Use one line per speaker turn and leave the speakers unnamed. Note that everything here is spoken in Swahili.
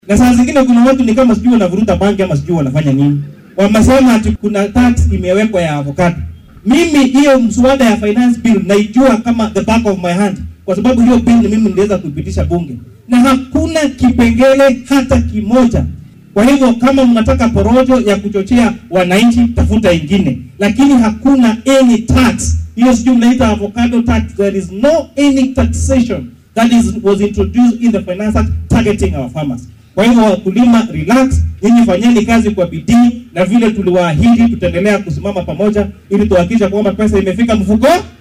Na saa zingine kuna watu ni kama sijui wanavuruta bangi ama sijui wanafanya nini. Wamesema ati kuna tax imewekwa ya avocado. Mimi hiyo mswada ya finance bill naijua kama the back of my hand kwa sababu hiyo bill mimi niliweza kuipitisha bunge na hakuna kipengele hata kimoja. Kwa hivyo kama mnataka porojo ya kuchochea wananchi, tafuta ingine, lakini hakuna any tax. Hiyo sijui mnaita avocado tax. There is no any taxation that is was introduced in the finance act targeting our farmers. Kwa hivyo wakulima, relax, nyinyi fanyeni kazi kwa bidii, na vile tuliwaahidi tutaendelea kusimama pamoja ili tuhakikisha kwamba pesa imefika mfuko